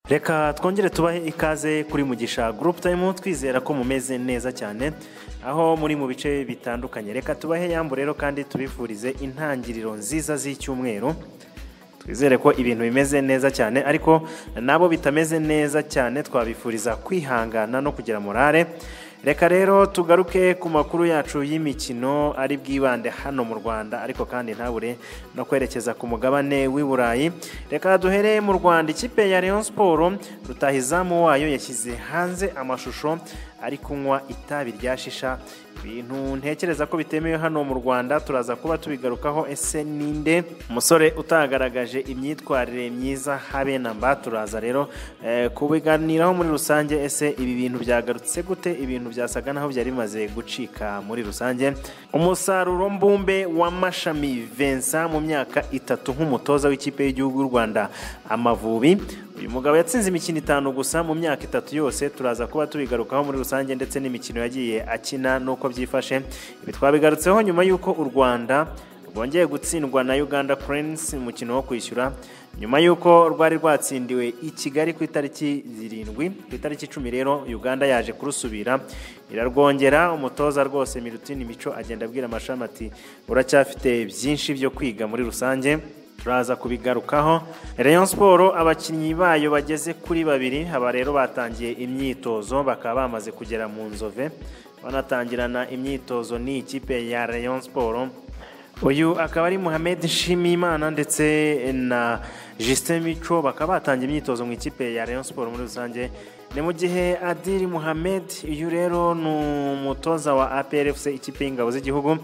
reka twongere tubahe ikaze kuri mugisha gurupu tayimu twizera ko mumeze neza cyane aho muri mu bice bitandukanye reka tubahe yambu rero kandi tubifurize intangiriro nziza z'icyumweru twizere ko ibintu bimeze neza cyane ariko nabo bitameze neza cyane twabifuriza kwihangana no kugira morale reka rero tugaruke ku makuru yacu y'imikino ari bwibande hano mu rwanda ariko kandi ntabure no kwerekeza ku mugabane w'i burayi reka duhere mu rwanda ikipe ya leon siporo rutahizamu wayo yashyize hanze amashusho ari kunywa itabi rya shisha ibintu ntekereza ko bitemewe hano mu rwanda turaza kuba tubigarukaho ese ninde umusore utagaragaje imyitwarire myiza habe na mba turaza rero eh, kubiganiraho muri rusange ese ibi bintu byagarutse gute ibintu byasaga naho byari bimaze gucika muri rusange umusaruro mbumbe w'amashami vensa mu myaka itatu nk'umutoza w'ikipe y'igihugu y'u rwanda amavubi uyu mugabo yatsinze imikino itanu gusa mu myaka itatu yose turaza kuba tubigarukaho muri rusange ndetse n'imikino yagiye akina n'uko byifashe ibi twabigarutseho nyuma y'uko u rwanda rwongeye gutsindwa na uganda kurensi mu mukino wo kwishyura nyuma y'uko rwari rwatsindiwe i kigali ku itariki zirindwi ku itariki icumi rero uganda yaje kurusubira irarwongera umutoza rwose mirutini mico agenda abwira amashami ati uracyafite byinshi byo kwiga muri rusange turaza kubigarukaho rayon siporo abakinnyi bayo bageze kuri babiri aba rero batangiye imyitozo bakaba bamaze kugera mu nzove banatangirana imyitozo ni ikipe ya rayon siporo uyu akaba ari muhammed nshimiyimana ndetse na Justin mico bakaba batangiye imyitozo mu ikipe ya rayon siporo muri rusange ni mu gihe adiri muhammed uyu rero ni umutoza wa aprfc ikipe y'ingabo z'igihugu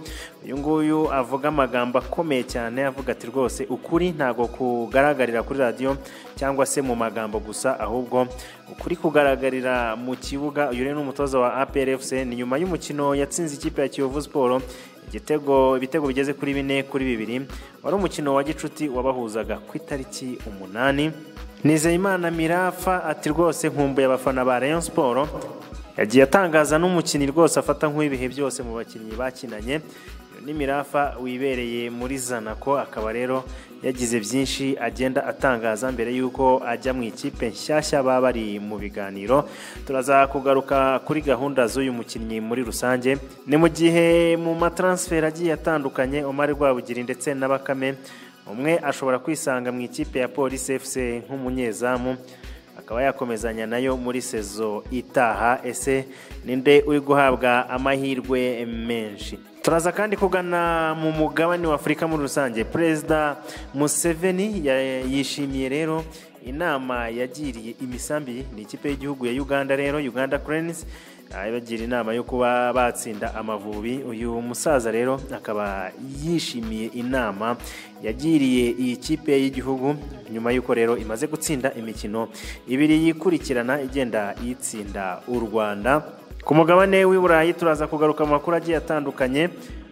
uyu nguyu avuga amagambo akomeye cyane avuga ati rwose ukuri ntabwo kugaragarira kuri radiyo cyangwa se mu magambo gusa ahubwo ukuri kugaragarira mu kibuga uyu rero ni umutoza wa aprfc ni nyuma y'umukino yatsinze ikipe ya kiyovu siporo igitego ibitego bigeze kuri bine kuri bibiri wari umukino wa gicuti wabahuzaga ku itariki umunani nizeyimana mirafa ati rwose nkumbuye abafana ba rayon siporo yagiye atangaza n'umukinnyi rwose afata nk'uw'ibihe byose mu bakinnyi bakinanye n'imirafa wibereye muri zanako akaba rero yagize byinshi agenda atangaza mbere y'uko ajya mu ikipe nshyashya baba bari mu biganiro turaza kugaruka kuri gahunda z'uyu mukinnyi muri rusange ni mu gihe mu mataransiferi agiye atandukanye umari rwabugiri ndetse na bakame umwe ashobora kwisanga mu ikipe ya polisi efuse nk'umunyezamu akaba yakomezanya nayo muri sezo itaha ese ninde uri guhabwa amahirwe menshi turaza kandi kugana mu mugabane w'afurika muri rusange perezida museveni yishimiye rero inama yagiriye imisambi ni ikipe y'igihugu ya uganda rero uganda kurenisi abagira inama yo kuba batsinda amavubi uyu musaza rero akaba yishimiye inama yagiriye iyi kipe y'igihugu nyuma y'uko rero imaze gutsinda imikino ibiri yikurikirana igenda itsinda u rwanda ku mugabane w'i burayi turaza kugaruka mu makuru agiye atandukanye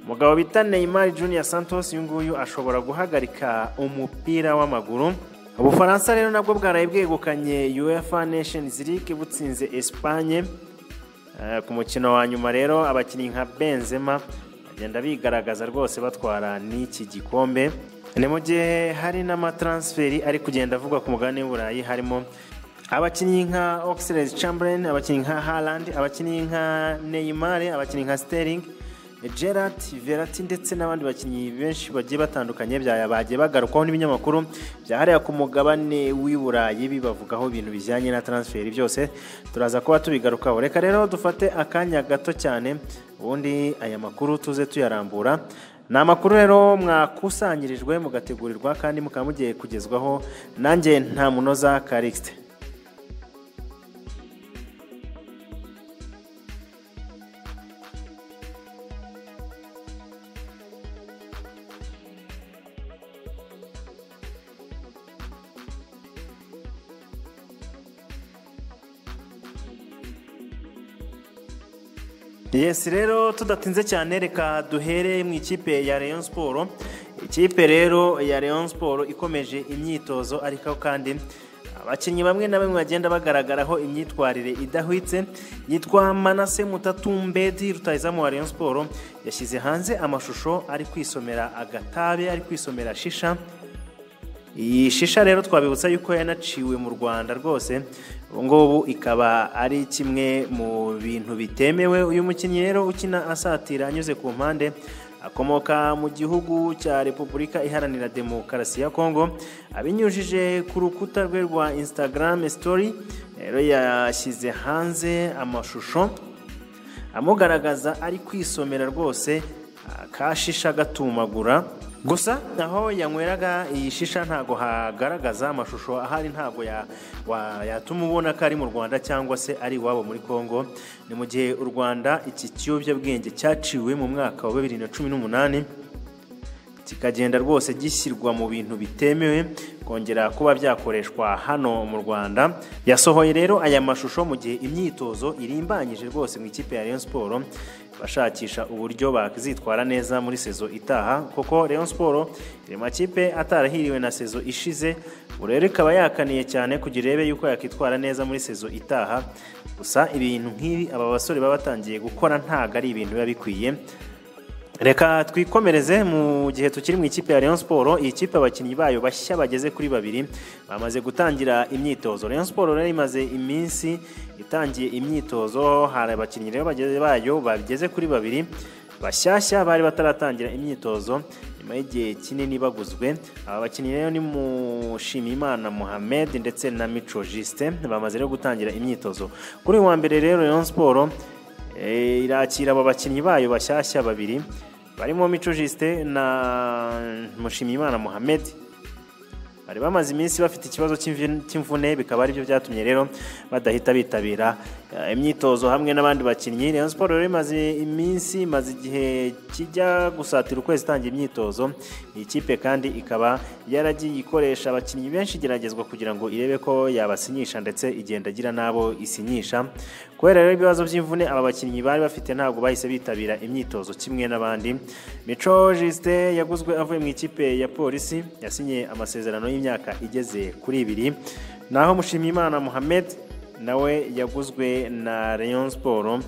umugabo bita neymar junior santos uyu nguyu ashobora guhagarika umupira w'amaguru ubufaransa rero nabwo bwaraye bwegukanye uefa nations league butsinze esipanye ku mukino wa nyuma rero abakinnyi nka benzema bagenda bigaragaza rwose batwara n'iki gikombe ni mu gihe hari n'amataransiferi ari kugenda avugwa ku mugabane w'uburayi harimo abakinnyi nka oxlade chamberlain abakinnyi nka harland abakinnyi nka neymar abakinnyi nka sterling gerard verati ndetse n'abandi bakinnyi benshi bagiye batandukanye bagiye bagarukwaho n'ibinyamakuru byahariya ku mugabane w'i burayi bibavugaho ibintu bijyanye na taransiferi byose turaza kuba tubigarukaho reka rero dufate akanya gato cyane ubundi aya makuru tuze tuyarambura ni amakuru rero mwakusanyirijwe mugategurirwa kandi mukaba mugiye kugezwaho nanjye nta munoza karikisite yesi rero tudatinze cyane reka duhere mu ikipe ya leon siporo ikipe rero ya leon siporo ikomeje imyitozo ariko kandi abakinnyi bamwe na bamwe bagenda bagaragaraho imyitwarire idahwitse yitwa manase mutatumbedi rutayizamu wa leon siporo yashyize hanze amashusho ari kwisomera agatabe ari kwisomera shisha iyi shisha rero twabibutsa yuko yanaciwe mu rwanda rwose ubu ngubu ikaba ari kimwe mu bintu bitemewe uyu mukinnyi rero ukina asatira anyuze ku mpande akomoka mu gihugu cya repubulika iharanira demokarasi ya kongo abinyujije ku rukuta rwe rwa instagram story rero yashyize hanze amashusho amugaragaza ari kwisomera rwose akashisha gatumagura gusa aho yanyweraga iyi shisha ntabwo hagaragaza amashusho ahari ntabwo ya- wa- yatuma ubona ko ari mu rwanda cyangwa se ari iwabo muri congo ni mu gihe u rwanda iki kiyobyabwenge cyaciwe mu mwaka wa bibiri na cumi n'umunani kikagenda rwose gishyirwa mu bintu bitemewe kongera kuba byakoreshwa hano mu rwanda yasohoye rero aya mashusho mu gihe imyitozo irimbanyije rwose mu ikipe ya Rayon Sport bashakisha uburyo bakizitwara neza muri sezo itaha kuko Rayon Sport iri makipe atarahiriwe na sezo ishize ubu rero ikaba yakaniye cyane kugira irebe yuko yakitwara neza muri sezo itaha gusa ibintu nk'ibi aba basore baba batangiye gukora ntabwo ari ibintu biba bikwiye reka twikomereze mu gihe tukiri mu ikipe ya Rayon Sport iyi kipe abakinnyi bayo bashya bageze kuri babiri bamaze gutangira imyitozo Rayon Sport rero imaze iminsi itangiye imyitozo hari abakinnyi rero bageze bayo bageze kuri babiri bashyashya bari bataratangira imyitozo nyuma y'igihe kinini baguzwe aba bakinnyi rero ni Mushimiyimana Mohamed ndetse na Mico Justin bamaze rero gutangira imyitozo kuri uyu wa mbere rero Rayon Sport Eh, irakira abo bakinnyi bayo bashyashya babiri barimo Mico Justin na Mushimiyimana Mohamed bari bamaze iminsi bafite ikibazo cy'imvi- cy'imvune bikaba aribyo byatumye rero badahita bitabira eh, imyitozo hamwe n'abandi bakinnyi Rayon Sport rero imaze iminsi imaze igihe kijya gusatira ukwezi itangiye imyitozo iyi kipe kandi ikaba yaragiye ikoresha abakinnyi benshi igeragezwa kugira ngo irebe ko yabasinyisha ndetse igenda igira n'abo isinyisha kubera rero ibibazo by'imvune aba bakinnyi bari bafite ntabwo bahise bitabira imyitozo kimwe n'abandi mico Justin yaguzwe avuye mu ikipe ya polisi yasinye amasezerano y'imyaka igeze kuri ibiri naho Mushimiyimana Mohamed nawe yaguzwe na Rayon Sport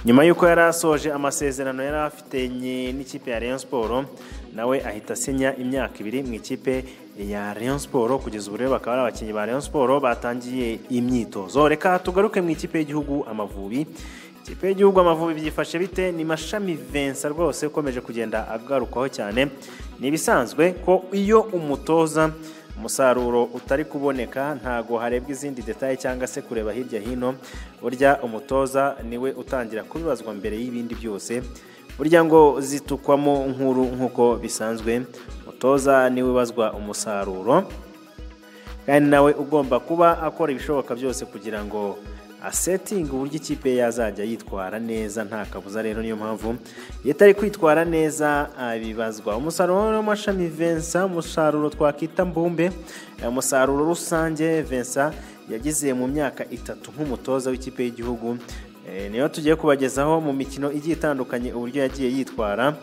nyuma y'uko yari asoje amasezerano yari afitanye n'ikipe ya Rayon Sport nawe ahita asinya imyaka ibiri mu ikipe ya Rayon Sport kugeza ubu rero bakaba ari abakinnyi ba Rayon Sport batangiye imyitozo reka tugaruke mu ikipe y'igihugu Amavubi ikipe y'igihugu Amavubi byifashe bite ni Mashami Vincent rwose ukomeje kugenda agarukwaho cyane ni ibisanzwe ko iyo umutoza umusaruro utari kuboneka ntago harebwa izindi detaye cyangwa se kureba hirya hino burya umutoza niwe utangira kubibazwa mbere y'ibindi byose burya ngo zitukwamo nkuru nk'uko bisanzwe umutoza niwe ubazwa umusaruro kandi nawe ugomba kuba akora ibishoboka byose kugira ngo asetinga uburyo ikipe yazajya yitwara neza nta kabuza rero niyo mpamvu iyo itari kwitwara neza abibazwa umusaruro w'amashami Vincent umusaruro twakwita mbumbe eh, umusaruro rusange Vincent yagize mu myaka itatu nk'umutoza w'ikipe y'igihugu Eh, niyo tugiye kubagezaho mu mikino igiye itandukanye uburyo yagiye yitwara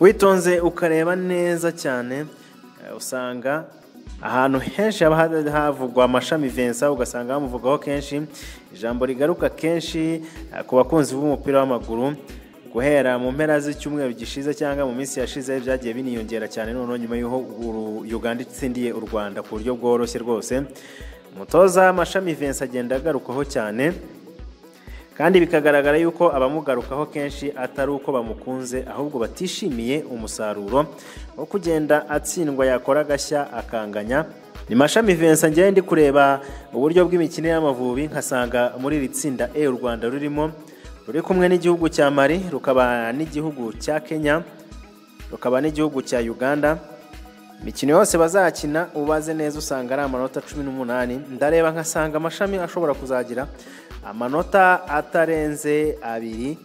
witonze ukareba neza cyane eh, usanga ahantu henshi haba ha- havugwa amashami Vincent ugasanga bamuvugaho kenshi ijambo rigaruka kenshi eh, ku bakunzi b'umupira w'amaguru guhera mu mpera z'icyumweru gishize cyangwa mu minsi yashize byagiye biniyongera cyane noneho nyuma y'aho Uru- Uganda itsindiye u Rwanda ku buryo bworoshye rwose umutoza amashami Vincent agenda agarukaho cyane kandi bikagaragara yuko abamugarukaho kenshi atari uko bamukunze ahubwo batishimiye umusaruro wo kugenda atsindwa yakora agashya akanganya ni mashami Vincent njyewe ndi kureba uburyo bw'imikino y'amavubi nkasanga muri iri tsinda e u rwanda rurimo ruri kumwe n'igihugu cya mari rukaba n'igihugu cya kenya rukaba n'igihugu cya uganda imikino yose bazakina ubaze neza usanga ari amanota cumi n'umunani ndareba nkasanga amashami ashobora kuzagira amanota atarenze abiri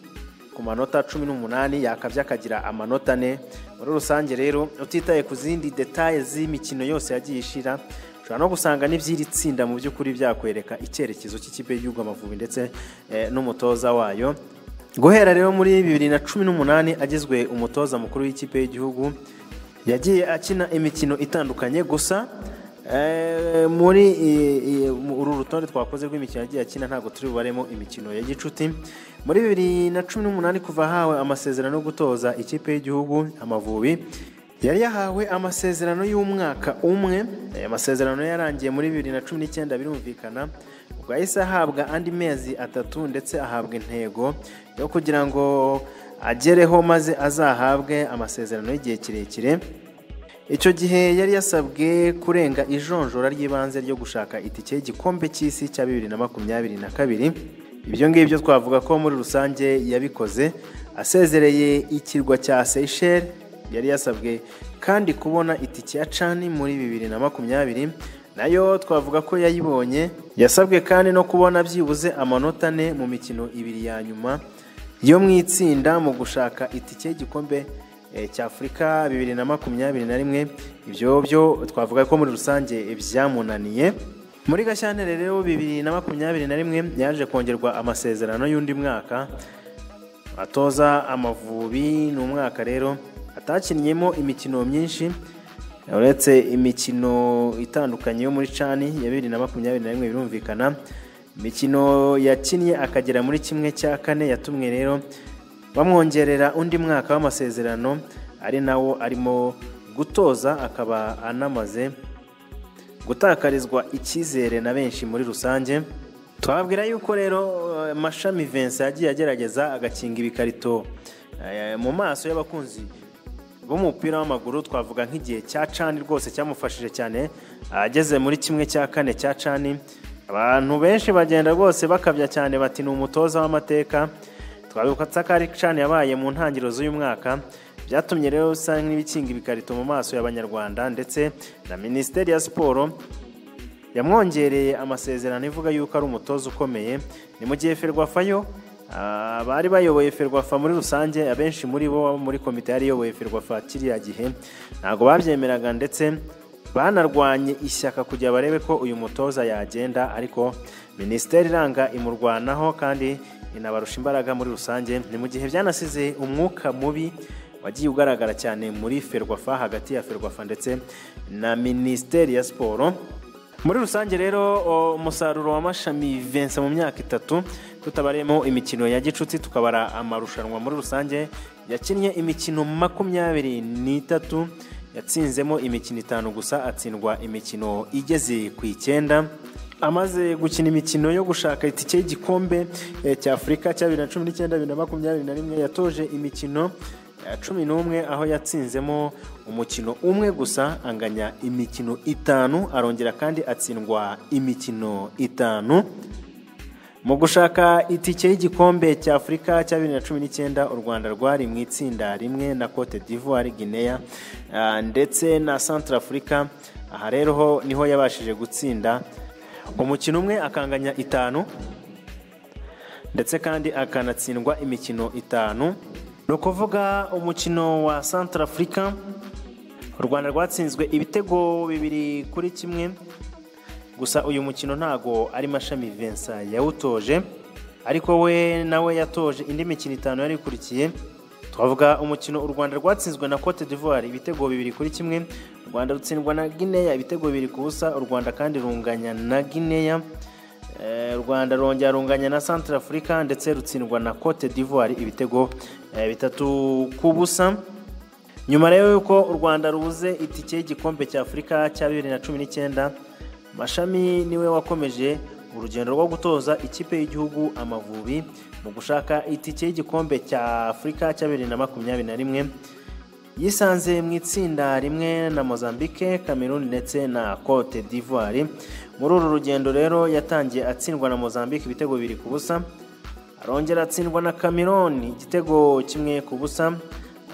ku manota cumi n'umunani yakabye akagira amanota ane muri rusange rero utitaye ku zindi detaye z'imikino yose yagiye ishira ushobora no gusanga n'iby'iri tsinda mu by'ukuri byakwereka icyerekezo cy'ikipe y'igihugu amavubi ndetse eh, n'umutoza wayo guhera rero muri bibiri na cumi n'umunani agizwe umutoza mukuru w'ikipe y'igihugu yagiye akina imikino itandukanye gusa eh, muri i- i- mu- uru rutonde twakoze rw'imikino yagiye akina ntabwo turi bubaremo imikino ya gicuti muri bibiri na cumi n'umunani kuva ahawe amasezerano yo gutoza ikipe y'igihugu amavubi yari yahawe amasezerano y'umwaka umwe aya masezerano yarangiye muri bibiri na cumi n'icyenda birumvikana ubwo yahise ahabwa andi mezi atatu ndetse ahabwa intego yo kugira ngo agereho maze azahabwe amasezerano y'igihe kirekire icyo gihe yari yasabwe kurenga ijonjora ry'ibanze ryo gushaka itike y'igikombe cy'isi cya bibiri na makumyabiri na kabiri ibyo ngibyo twavuga ko muri rusange yabikoze asezereye ikirwa cya seyisheri yari yasabwe kandi kubona itike ya cani muri bibiri na makumyabiri nayo twavuga ko yayibonye yasabwe kandi no kubona byibuze amanota ane mu mikino ibiri ya nyuma yo mu itsinda mu gushaka itike y'igikombe cy'afurika bibiri na makumyabiri na rimwe ibyo byo twavuga ko muri rusange byamunaniye muri gashyantare rero bibiri na makumyabiri na rimwe yaje kongerwa amasezerano y'undi mwaka atoza amavubi ni umwaka rero atakinnyeho imikino myinshi uretse imikino itandukanye yo muri cani ya bibiri na makumyabiri na rimwe birumvikana imikino yakinnye akagera muri kimwe cya kane yatumwe rero bamwongerera undi mwaka w'amasezerano ari nawo arimo gutoza akaba anamaze gutakarizwa icyizere na benshi muri rusange twabwira yuko rero mashami vense yagiye agerageza agakinga ibikarito mu maso y'abakunzi b'umupira w'amaguru twavuga nk'igihe cya cani rwose cyamufashije cyane ageze muri kimwe cya kane cya cani abantu benshi bagenda rwose bakabya cyane bati ni umutoza w'amateka twabibutsa ko ari cani yabaye mu ntangiriro z'uyu mwaka byatumye rero bisa nk'ibikinga ibikarito mu maso y'abanyarwanda ndetse na minisiteri ya siporo yamwongereye amasezerano ivuga yuko ari umutoza ukomeye ni mu gihe ferwafayo abari bayoboye ferwafa muri rusange abenshi muri bo muri komite yari iyoboye ferwafa kiriya gihe ntabwo babyemeraga ndetse banarwanye ishyaka kugira barebe ko uyu mutoza yagenda ariko minisiteri iranga imurwanaho kandi inabarusha imbaraga muri rusange ni mu gihe byanasize umwuka mubi wagiye ugaragara cyane muri ferwafa hagati ya ferwafa ndetse na minisiteri ya siporo muri rusange rero umusaruro w'amashami vense mu myaka itatu tutabaremo imikino ya gicuti tukabara amarushanwa muri rusange yakinnye imikino makumyabiri n'itatu yatsinzemo imikino itanu gusa atsindwa imikino igeze ku icyenda amaze gukina imikino yo gushaka itike y'igikombe cy'afurika cya bibiri na cumi n'icyenda bibiri na makumyabiri na rimwe yatoje imikino ya cumi n'umwe aho yatsinzemo umukino umwe gusa anganya imikino itanu arongera kandi atsindwa imikino itanu mu gushaka itike y'igikombe cy'afurika cya bibiri na cumi n'icyenda u rwanda rwari mu itsinda rimwe na cote d'ivoire guinea ndetse na centre afurika aha rero niho yabashije gutsinda umukino umwe akanganya itanu ndetse kandi akanatsindwa imikino itanu ni ukuvuga umukino wa santara afurika u rwanda rwatsinzwe ibitego bibiri kuri kimwe gusa uyu mukino ntago ari mashami vensa yawutoje ariko we nawe yatoje indi mikino itanu yari ikurikiye twavuga umukino u rwanda rwatsinzwe na cote d'ivoire ibitego bibiri kuri kimwe u rwanda rutsindwa na guinea ibitego bibiri ku busa u rwanda kandi runganya na guinea u rwanda rongera runganya na centre afurika ndetse rutsindwa na cote d'ivoire ibitego bitatu ku busa nyuma rero y'uko u rwanda rubuze itike y'igikombe cya afurika cya bibiri na cumi n'icyenda mashami niwe wakomeje urugendo rwo gutoza ikipe y'igihugu amavubi mu gushaka itike y'igikombe cya afurika cya bibiri na makumyabiri na rimwe yisanze mu itsinda rimwe na mozambique cameroon ndetse na cote d'ivoire muri uru rugendo rero yatangiye atsindwa na mozambique ibitego bibiri ku busa arongera atsindwa na cameroon igitego kimwe ku busa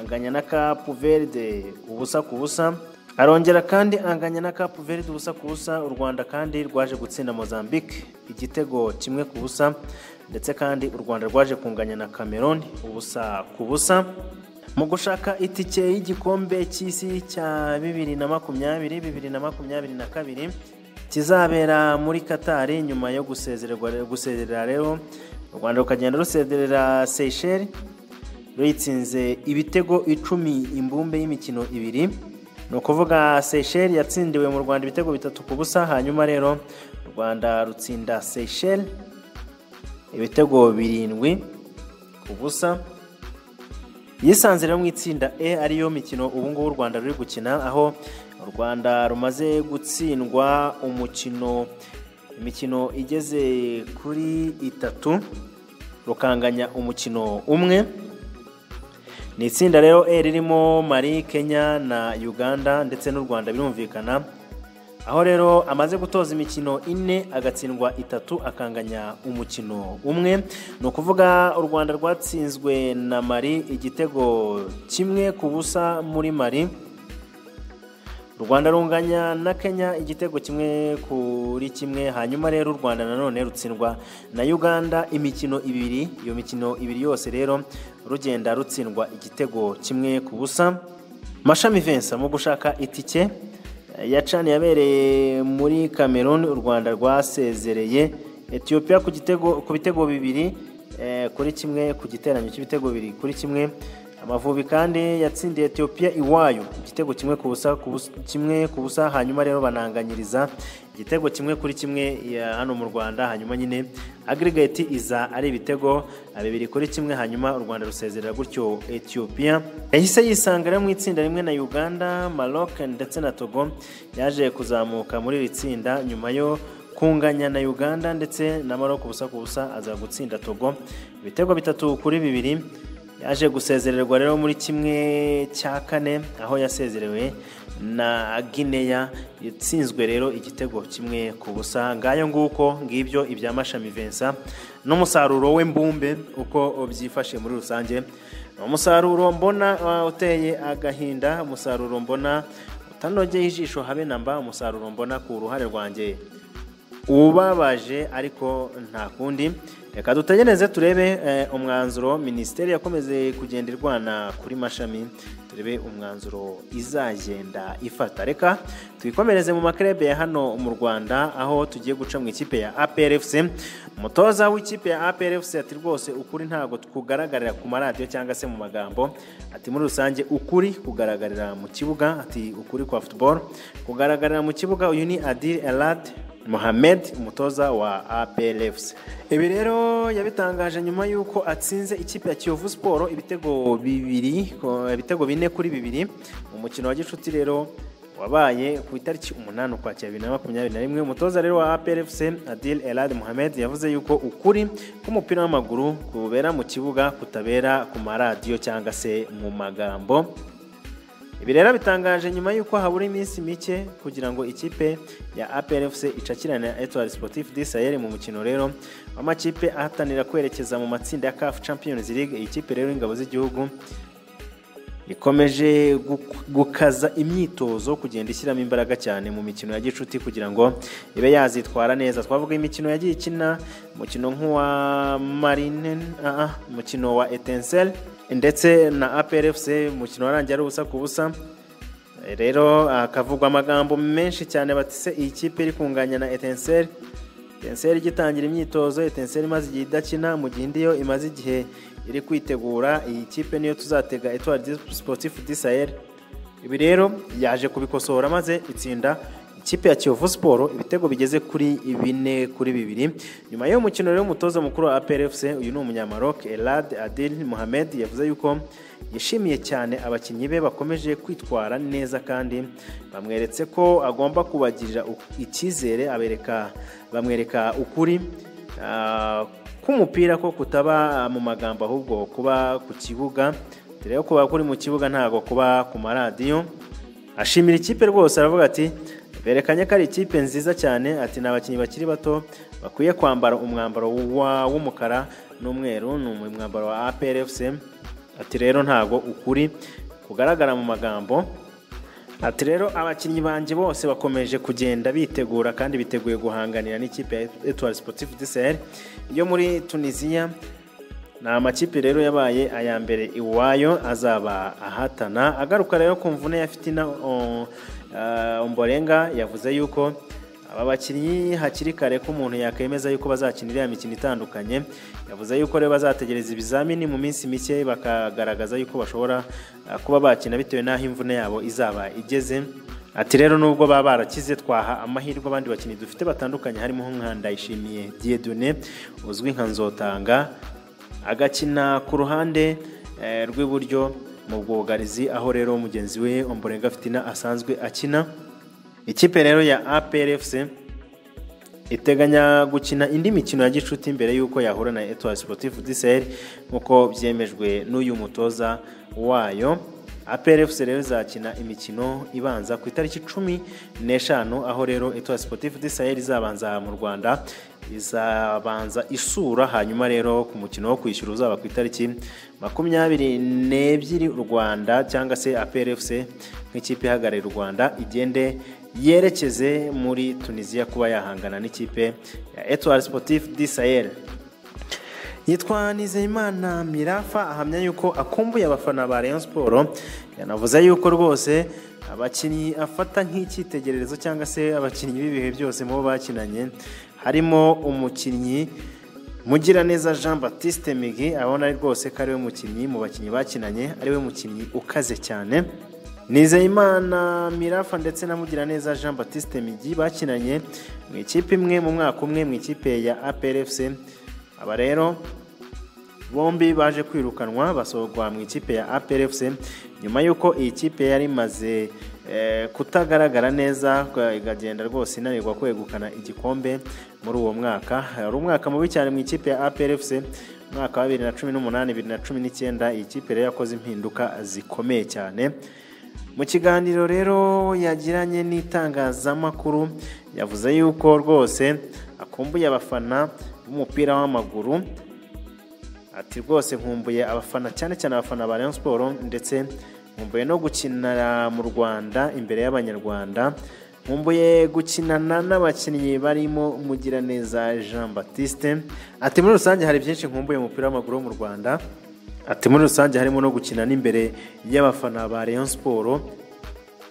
anganya na capu verde ubusa ku busa arongera kandi anganya na capu verde ubusa ku busa u rwanda kandi rwaje gutsinda mozambique igitego kimwe ku busa ndetse kandi u rwanda rwaje kunganya na cameroon ubusa ku busa mu gushaka itike y'igikombe cy'isi cya bibiri na makumyabiri bibiri na makumyabiri na kabiri kizabera muri katari nyuma yo gusezerera rero u rwanda rukagenda rusezerera seyisheri ruyitsinze ibitego icumi imbumbe y'imikino ibiri ni ukuvuga seyisheri yatsindiwe mu rwanda ibitego bitatu ku busa hanyuma rero u rwanda rutsinda seyisheri ibitego birindwi ku busa yisanzira mu itsinda e ariyo mikino ubungubu u rwanda ruri gukina aho u rwanda rumaze gutsindwa umukino imikino igeze kuri itatu rukanganya umukino umwe ni itsinda rero e ririmo mari kenya na uganda ndetse n'u rwanda birumvikana aho rero amaze gutoza imikino ine agatsindwa itatu akanganya umukino umwe ni ukuvuga u rwanda rwatsinzwe na mari igitego kimwe ku busa muri mari u rwanda runganya na kenya igitego kimwe kuri kimwe hanyuma rero u rwanda nanone rutsindwa na uganda imikino ibiri iyo mikino ibiri yose rero rugenda rutsindwa igitego kimwe ku busa mashami vensa mu gushaka itike ya cani yabereye muri cameroon u rwanda rwasezereye etiyopiya ku gitego ku bitego bibiri eh, kuri kimwe ku giteranyo cy'ibitego bibiri kuri kimwe amavubi kandi yatsindiye etiyopiya iwayo igitego kimwe ku busa ku busa- kimwe ku busa hanyuma rero bananganyiriza igitego kimwe kuri kimwe ya hano mu rwanda hanyuma nyine agirigati iza ari ibitego eh, bibiri kuri kimwe hanyuma u rwanda rusezerera gutyo etiyopiya yahise yisanga rero mu itsinda rimwe na uganda maroc ndetse na togo yaje kuzamuka muri iri tsinda nyuma yo kunganya na uganda ndetse na maroc ubusa ku busa aza gutsinda togo ibitego bitatu kuri bibiri yaje gusezererwa rero muri kimwe cya kane aho yasezerewe na gineya yatsinzwe rero igitego kimwe ku busa ngayo nguko ngibyo ibya mashami vensa n'umusaruro w'imbumbe uko byifashe muri rusange Ni umusaruro mbona uh, uteye agahinda umusaruro mbona utanogeye ijisho habe na mba umusaruro mbona ku ruhare rwanjye ubabaje ariko nta kundi reka dutegereze turebe eh, umwanzuro minisiteri yakomeze kugenda irwana kuri mashami turebe umwanzuro izagenda ifata reka twikomereze mu makrebe ya hano mu rwanda aho tugiye guca mu ikipe ya aprfc umutoza w'ikipe ya aprfc ati rwose ukuri ntabwo kugaragarira ku maradiyo cyangwa se mu magambo ati muri rusange ukuri kugaragarira mu kibuga ati ukuri kwa football kugaragarira mu kibuga uyu ni adil elad mohamed umutoza wa aplfc ibi rero yabitangaje nyuma y'uko atsinze ikipe ya kiyovu siporo ibitego bibiri ko- ibitego bine kuri bibiri umukino wa gicuti rero wabaye ku itariki umunani ukwakira bibiri na makumyabiri na rimwe umutoza rero wa aplfc adil elad mohamed yavuze yuko ukuri k'umupira w'amaguru kubera mu kibuga kutabera ku maradiyo cyangwa se mu magambo ibi rero bitangaje nyuma y'uko habura iminsi mike kugira ngo ikipe ya APRFC icakirane na Etoile Sportif du Sahel mu mukino rero w'amakipe ahatanira kwerekeza mu matsinda ya CAF Champions League iyi kipe rero y'ingabo z'igihugu ikomeje guk- gukaza imyitozo kugenda ishyiramo imbaraga cyane mu mikino ya gicuti kugira ngo ibe yazitwara neza twavuga imikino yagiye ikina umukino nk'uwa marine ah, ah, umukino wa etensel ndetse na aprfc umukino warangiye ari ubusa ku busa Eh, rero hakavugwa amagambo menshi cyane batise iyi kipe iri kunganya na etensel etenseri igitangira imyitozo etenseri imaze igihe idakina mu gihe indi yo imaze igihe iri kwitegura iyi kipe niyo tuzatega etwari siporutifu disayeri ibi rero yaje kubikosora maze itsinda ikipe ya kiyovu siporo ibitego bigeze kuri bine kuri bibiri nyuma y'uwo mukino rero umutoza mukuru wa aprfc uyu ni umunyamaroc elad adil mohamed yavuze yuko yishimiye cyane abakinnyi be bakomeje kwitwara neza kandi bamweretse ko agomba kubagirira u- icyizere abereka bamwereka ukuri ah, k'umupira ko kutaba mu magambo ahubwo kuba ku kibuga dore yo kuba kuri mu kibuga ntabwo kuba ku maradiyo ashimira ikipe rwose aravuga ati berekanye ko ari ikipe nziza cyane ati ni abakinnyi bakiri bato bakwiye kwambara umwambaro wa- w'umukara n'umweru ni umwambaro wa aprfc ati rero ntago ukuri kugaragara mu magambo Ati rero abakinnyi banjye bose bakomeje kugenda bitegura kandi biteguye guhanganira n'ikipe ya Etoile Sportive du Sahel yo muri Tunisia. Ni amakipe rero yabaye aya mbere iwayo azaba ahatana. Agaruka rero ku mvune ya Fitina o- eh, Ombolenga yavuze yuko aba bakinnyi hakiri kare ko umuntu yakemeza yuko bazakina iriya mikino itandukanye yavuze yuko rero bazategereza ibizamini mu minsi mike bakagaragaza yuko bashobora ah, kuba bakina bitewe n'aho imvune yabo izaba igeze ati rero nubwo baba barakize twaha amahirwe abandi bakinnyi dufite batandukanye harimo nka Ndayishimiye Dieudonné uzwi nka Nzotanga agakina ku ruhande eh, rw'iburyo mu bwugarizi aho rero mugenzi we omborenga fitina asanzwe akina ikipe rero ya APRFC iteganya gukina indi mikino ya gicuti mbere y'uko yahura na Etoile Sportive du Sahel nk'uko byemejwe n'uyu mutoza wayo APRFC rero izakina imikino ibanza ku itariki cumi n'eshanu aho rero Etoile Sportive du Sahel izabanza mu Rwanda izabanza isura hanyuma rero ku mukino wo kwishyura uzaba ku itariki makumyabiri n'ebyiri u Rwanda cyangwa se APRFC nk'ikipe ihagarariye u Rwanda igende yerekeze muri tunisiya kuba yahangana n'ikipe ya etuwari sipotifu di sayeri yitwa nizeyimana mirafa ahamya yuko akumbuye abafana ba Rayon siporo yanavuze yuko rwose abakinnyi afata nk'icyitegererezo cyangwa se abakinnyi b'ibihe byose mu bo bakinanye harimo umukinnyi mugiraneza jean batiste migi abona rwose ko ariwe mukinnyi mu bakinnyi bakinanye ariwe mukinnyi ukaze cyane Nizeyimana mirafa ndetse na mugiraneza jean batiste migi bakinanye mu ikipe imwe mu mwaka umwe mu ikipe ya APRFC aba rero bombi baje kwirukanwa basohorwa mu ikipe ya APRFC nyuma y'uko iyi kipe yari imaze eh, kutagaragara neza ikagenda rwose inanirwa kwegukana igikombe muri uwo mwaka hari umwaka mubi cyane mu ikipe ya APRFC umwaka wa 2018 2019 iyi kipe rero yakoze impinduka zikomeye cyane mu kiganiro rero yagiranye n'itangazamakuru yavuze yuko rwose akumbuye abafana b'umupira w'amaguru ati rwose nkumbuye abafana cyane cyane abafana ba Rayon siporo ndetse nkumbuye no gukinira mu rwanda imbere y'abanyarwanda nkumbuye gukinana n'abakinnyi barimo mugiraneza jean batiste ati muri rusange hari byinshi nkumbuye mu mupira w'amaguru wo mu rwanda ati muri rusange harimo no gukina n'imbere y'abafana ba Rayon siporo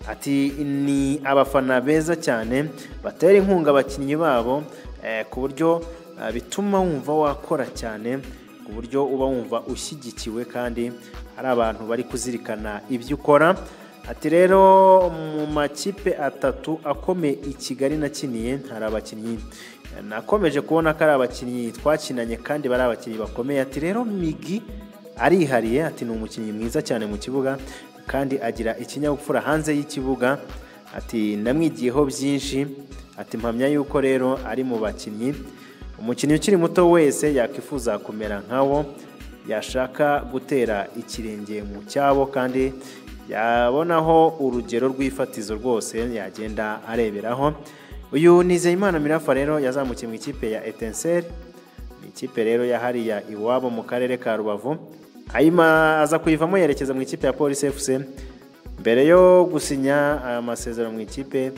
ati ni abafana beza cyane batera inkunga abakinnyi babo eh, ku buryo eh, bituma wumva wakora cyane ku buryo uba wumva ushyigikiwe kandi hari abantu bari kuzirikana ibyo ukora ati rero mu makipe atatu akomeye i kigali nakiniye hari abakinnyi nakomeje kubona ko ari abakinnyi twakinanye kandi bari abakinnyi bakomeye ati rero migi arihariye ati ni umukinnyi mwiza cyane mu kibuga kandi agira ikinyabupfura hanze y'ikibuga ati ndamwigiyeho byinshi ati mpamya yuko rero ari mu bakinnyi umukinnyi ukiri muto wese yakwifuza kumera nkawo yashaka gutera ikirenge mu cyabo kandi yabonaho urugero rw'ifatizo rwose yagenda areberaho uyu nizeyimana mirafa rero yazamukiye mu ikipe ya etenseri ni ikipe rero ya hariya iwabo mu karere ka rubavu Ayima aza kuyivamo yerekeza mu ikipe ya Police FC mbere yo gusinya amasezerano mu ikipe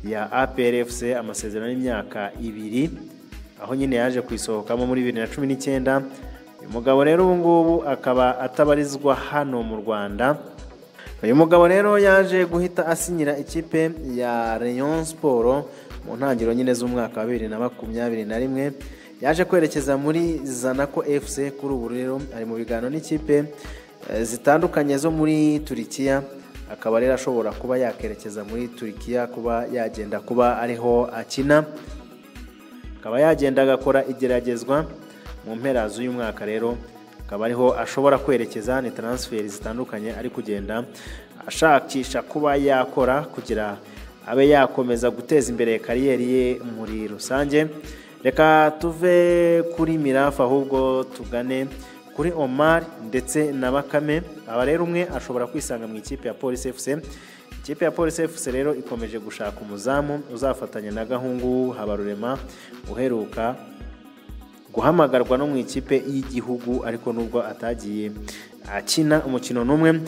ya APR FC amasezerano y'imyaka ibiri aho nyine yaje kuyisohokamo muri bibiri na cumi n'icyenda uyu mugabo rero ubu ngubu akaba atabarizwa hano mu Rwanda uyu mugabo rero yaje guhita asinyira ikipe ya Rayon Sport mu ntangiriro nyine z'umwaka wa bibiri na makumyabiri na rimwe yaje kwerekeza muri zanako fc kuri ubu rero ari mu biganiro n'ikipe zitandukanye zo muri turikiya akaba rero ashobora kuba yakerekeza muri turikiya kuba yagenda kuba ariho akina akaba yagenda agakora igeragezwa mu mpera z'uyu mwaka rero akaba ariho ashobora kwerekeza ni taransiferi zitandukanye ari kugenda ashakisha kuba yakora kugira abe yakomeza guteza imbere kariyeri ye muri rusange reka tuve kuri mirafa ahubwo tugane kuri omar ndetse na bakame aba rero umwe ashobora kwisanga mu ikipe ya polisi fc ikipe ya polisi fc rero ikomeje gushaka umuzamu uzafatanya na gahungu habarurema uheruka guhamagarwa no mu ikipe y'igihugu ariko nubwo atagiye akina umukino n'umwe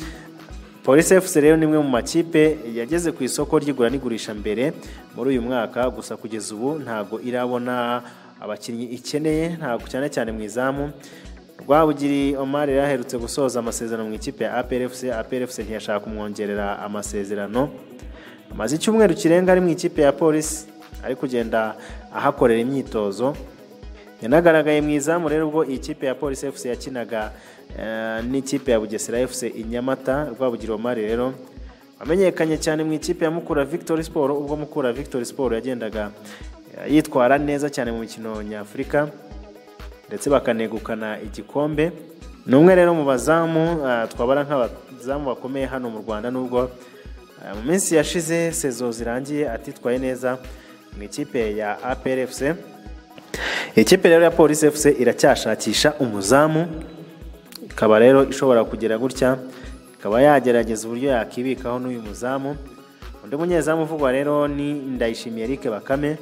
polisi fc rero ni imwe mu makipe yageze ku isoko ry'igura n'igurisha mbere muri uyu mwaka gusa kugeza ubu ntabwo irabona abakinnyi ikeneye ntabwo cyane cyane mu izamu rwabugiri omar yari aherutse gusoza amasezerano mu ikipe ya APRFC APRFC ntiyashaka kumwongerera amasezerano amaze icyumweru kirenga ari mu ikipe ya polisi ari kugenda ahakorera imyitozo yanagaragaye mu izamu rero ubwo iyi kipe ya polisi fc yakinaga n'ikipe ya bugesera fc inyamata rwabugiro mari rero wamenyekanye cyane mu ikipe ya mukura victory sport ubwo mukura victory sport yagendaga yitwara neza cyane mu mikino nyafurika ndetse bakanegukana igikombe ni umwe rero mu bazamu ah, twabara nk'abazamu bakomeye hano mu rwanda nubwo ah, mu minsi yashize sezo zirangiye atitwaye neza mu ikipe ya aprfc ikipe rero ya polisi fc iracyashakisha umuzamu ikaba rero ishobora kugera gutya ikaba yagerageza uburyo yakibikaho n'uyu muzamu undi munyezamu uvugwa rero ni ndayishimiye eric bakame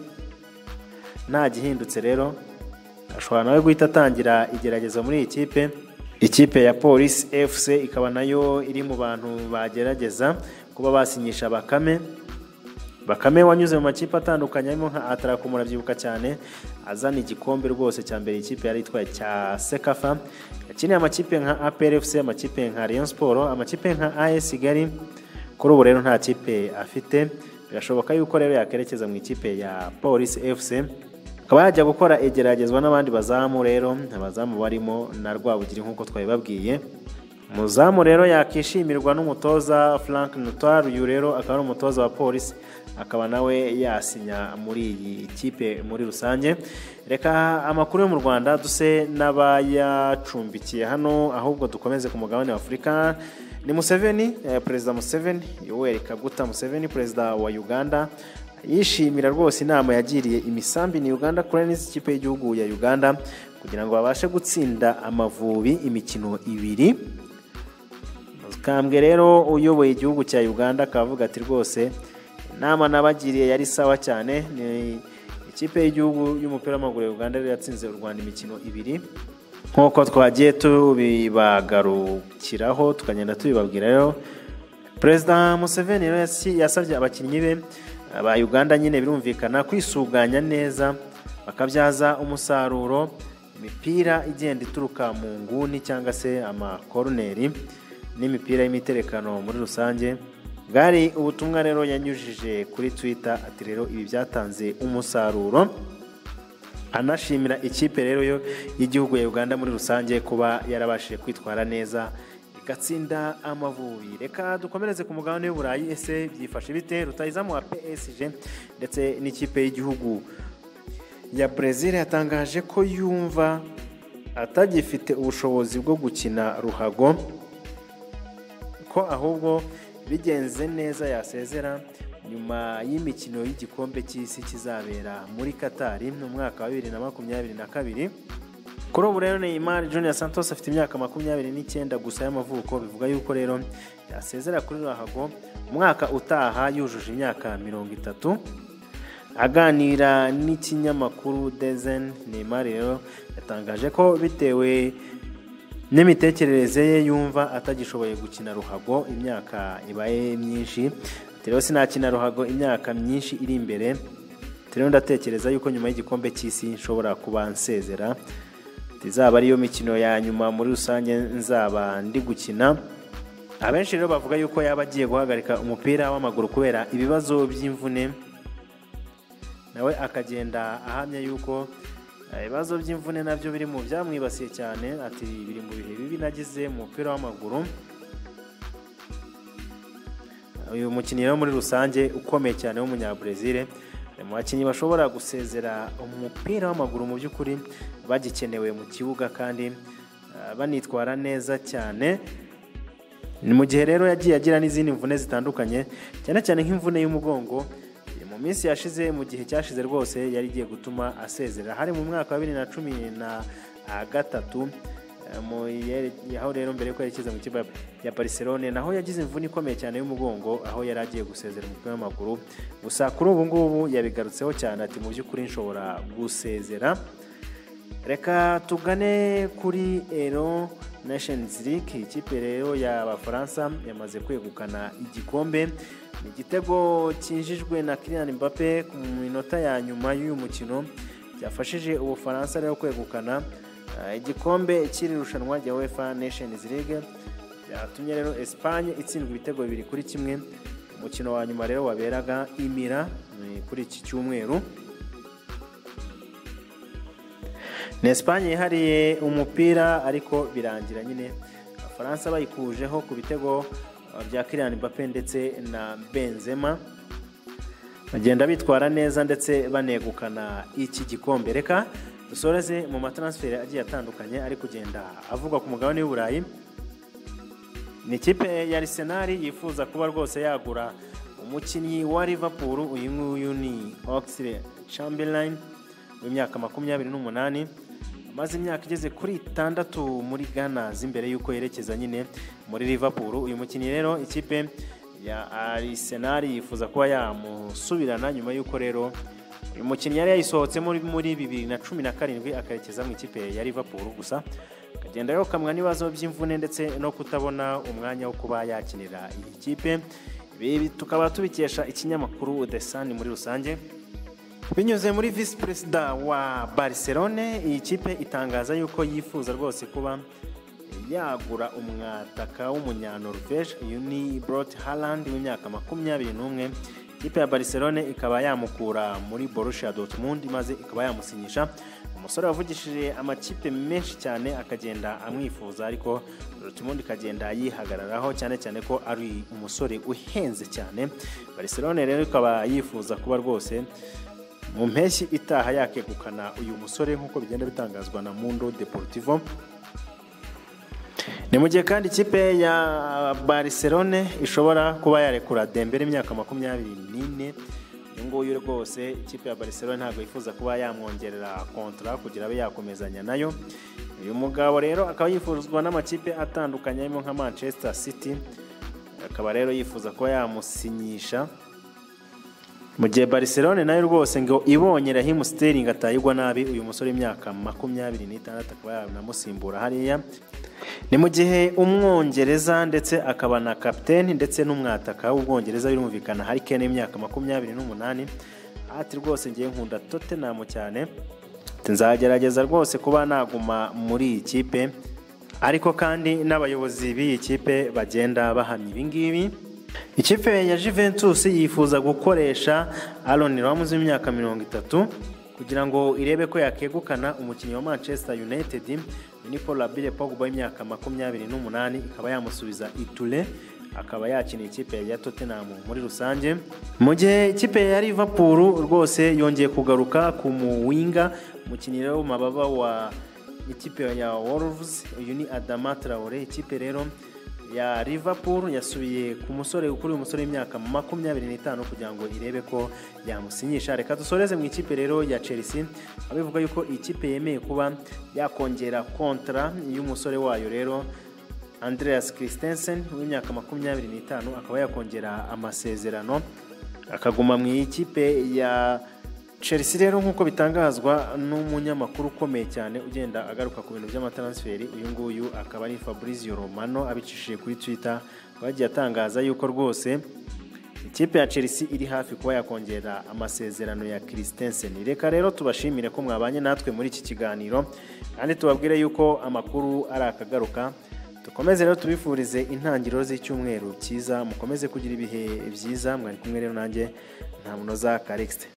nta gihindutse rero ashobora nawe guhita atangira igerageza muri iyi kipe ikipe ya polisi fc ikaba nayo iri mu bantu bagerageza kuba basinyisha bakame bakame wanyuze mu makipe atandukanye harimo nka atarako murabyibuka cyane azana igikombe rwose cya mbere ikipe yari itwaye cya sekafa yakiniye amakipe nka aprfc amakipe nka rayon siporo amakipe nka as kigali kuri ubu rero nta kipe afite birashoboka yuko rero yakerekeza mu ikipe ya polisi fc akaba yajya gukora igeragezwa n'abandi bazamu rero abazamu barimo na rwabugiri nk'uko twabibabwiye umuzamu rero yakishimirwa n'umutoza frank nutar uyu rero akaba ari umutoza wa polisi akaba nawe yasinya muri iyi kipe muri rusange reka amakuru yo mu rwanda duse n'abayacumbikiye hano ahubwo dukomeze ku mugabane w'afurika ni museveni eh, perezida museveni yoweri kaguta museveni perezida wa uganda yishimira rwose inama yagiriye imisambi ni uganda kuraniza ikipe y'igihugu ya uganda kugira ngo babashe gutsinda amavubi imikino ibiri kambwe rero uyoboye igihugu cya uganda akavuga ati rwose inama nabagiriye yari sawa cyane ni ikipe y'igihugu y'umupira w'amaguru ya uganda yari yatsinze u rwanda imikino ibiri nk'uko twagiye tubibagarukiraho tukagenda tubibabwira rero perezida museveni rero yasi- yasabye abakinnyi be ba uganda nyine birumvikana kwisuganya neza bakabyaza umusaruro imipira igenda ituruka mu nguni cyangwa se amakoruneri n'imipira y'imiterekano muri rusange bwari ubutumwa rero yanyujije kuri twitter ati rero ibi byatanze umusaruro anashimira ikipe rero yo y'igihugu ya uganda muri rusange kuba yarabashije kwitwara neza igatsinda amavubi reka dukomereze ku mugabane w'uburayi ese byifashe bite rutayizamu wa psg ndetse n'ikipe y'igihugu ya Brezil yatangaje ko yumva atagifite ubushobozi bwo gukina ruhago ko ahubwo bigenze neza yasezera nyuma y'imikino y'igikombe cy'isi kizabera muri katari mu mwaka wa bibiri na makumyabiri na kabiri kuri ubu rero Neymar Junior Santos afite imyaka makumyabiri n'icyenda gusa y'amavuko bivuga yuko rero yasezera kuri Ruhago umwaka utaha yujuje imyaka mirongo itatu aganira n'ikinyamakuru Dezen Neymar rero yatangaje ko bitewe n'imitekerereze ye yumva atagishoboye gukina ruhago imyaka ibaye myinshi Ati rero sinakina ruhago imyaka myinshi iri imbere Ati rero ndatekereza yuko nyuma y'igikombe cy'isi nshobora kuba nsezera Ati izaba ariyo mikino ya nyuma muri rusange nzaba ndi gukina abenshi rero bavuga yuko yaba agiye guhagarika umupira w'amaguru kubera ibibazo by'imvune nawe akagenda ahamya yuko eh, ibibazo by'imvune nabyo biri mu byamwibasiye cyane ati biri mu bihe bibi nagize mu mupira w'amaguru uyu mukinnyi rero muri rusange ukomeye cyane w'umunyabrezil ari mu bakinnyi bashobora gusezera umupira w'amaguru mu by'ukuri bagikenewe mu kibuga kandi eh, banitwara neza cyane ni mu gihe rero yagiye agira n'izindi mvune zitandukanye cyane cyane nk'imvune y'umugongo Eh, mu minsi yashize mu gihe cyashize rwose yari igiye gutuma asezera hari mu mwaka wa bibiri na cumi na ah, gatatu eh, mu yere- aho rero mbere yuko yerekeza mu kipe ya Barcelone naho yagize imvune ikomeye cyane y'umugongo aho yari agiye gusezera umupira w'amaguru gusa kuri ubu ngubu yabigarutseho cyane ati mu by'ukuri nshobora gusezera reka tugane kuri ero Nations League ikipe rero y'abafaransa yamaze kwegukana igikombe ni igitego cyinjijwe na Kylian Mbappe ku minota ya nyuma y'uyu mukino byafashije ubufaransa rero kwegukana eh, igikombe cy'iri rushanwa rya UEFA Nations League byatumye rero Espagne itsindwa ibitego bibiri kuri kimwe umukino wa nyuma rero waberaga imira eh, kuri iki cyumweru ni esipanye yihariye umupira ariko birangira nyine abafaransa bayikujeho ku bitego uh, bya kiriyani mbappe ndetse na benzema bagenda bitwara neza ndetse banegukana iki gikombe reka dusoreze mu mataransiferi agiye atandukanye ari kugenda avugwa ku mugabane w'uburayi ni ikipe ya arisenali yifuza kuba rwose yagura umukinnyi wa Liverpool uyu nguyu ni oxley chamberlain w'imyaka makumyabiri n'umunani amaze imyaka igeze kuri itandatu muri ghana z'imbere y'uko yerekeza nyine muri Liverpool uyu mukinnyi rero ikipe ya arisenali yifuza kuba yamusubirana nyuma y'uko rero uyu mukinnyi yari yayisohotse muri muri bibiri na cumi na karindwi akarekeza mu ikipe ya Liverpool gusa akagenda yokamwa n'ibibazo by'imvune ndetse no kutabona umwanya wo kuba yakinira iyi kipe ibi tukaba tubikesha ikinyamakuru The Sun muri rusange binyuze muri visi perezida wa barcelone iyi kipe itangaza yuko yifuza rwose kuba yagura umwataka w'umunyanorvege uyu ni boroti harandi w'imyaka makumyabiri n'umwe ikipe ya barcelone ikaba yamukura muri borussia dortmund maze ikaba yamusinyisha umusore wavugishije amakipe menshi cyane akagenda amwifuza ariko dortmund ikagenda yihagararaho cyane cyane ko ari umusore uhenze cyane barcelone rero ikaba yifuza kuba rwose mu mpeshyi itaha yakegukana uyu musore nk'uko bigenda bitangazwa na mundo deportivo ni mu gihe kandi ikipe ya barcelone ishobora kuba yarekura dembere imyaka makumyabiri n'ine uyu nguyu rwose ikipe ya barcelone ntabwo yifuza kuba yamwongerera kontara kugira abe yakomezanya nayo uyu mugabo rero akaba yifuzwa n'amakipe atandukanye arimo nka manchester city akaba rero yifuza kuba yamusinyisha mu gihe barcelone nayo rwose ngo ibonye rahimu siteringi atayigwa nabi uyu musore w'imyaka makumyabiri n'itandatu akaba yanamusimbura hariya ni mu gihe umwongereza ndetse akaba na kapiteni ndetse n'umwataka w'ubwongereza birumvikana hari kene y'imyaka makumyabiri n'umunani ati rwose ngiye nkunda totenamu cyane nzagerageza rwose kuba naguma muri iyi kipe ariko kandi n'abayobozi b'iyi kipe bagenda bahamya ibingibi ikipe ya Juventus yifuza gukoresha Aaron Ramos w'imyaka mirongo itatu kugira ngo irebe ko yakegukana umukinnyi wa Manchester United ni Paul Abile Pogba w'imyaka makumyabiri n'umunani ikaba yamusubiza Itule akaba yakina ikipe ya Tottenham muri rusange mu gihe ikipe ya Liverpool rwose yongeye kugaruka ku muwinga umukinnyi rero mababa wa ikipe ya Wolves uyu ni Adama Traore ikipe rero ya Liverpool yasubiye ku musore kuri uyu musore w'imyaka makumyabiri n'itanu kugira ngo irebe ko yamusinyisha reka dusoreze mu ikipe rero ya Chelsea abivuga yuko ikipe yemeye kuba yakongera kontra y'umusore wayo rero Andreas Christensen w'imyaka makumyabiri n'itanu akaba yakongera amasezerano akaguma mu ikipe ya Chelsea rero nk'uko bitangazwa n'umunyamakuru ukomeye cyane ugenda agaruka ku bintu by'amataransiferi uyu nguyu akaba ari Fabrizio Romano abicishije kuri Twitter bagiye atangaza yuko rwose ikipe ya Chelsea iri hafi kuba yakongera amasezerano ya Christensen reka rero tubashimire ko mwabanye natwe muri iki kiganiro kandi tubabwire yuko amakuru ari akagaruka dukomeze rero tubifurize intangiriro z'icyumweru cyiza mukomeze kugira ibihe byiza mwari kumwe rero nanjye nta munoza Calixte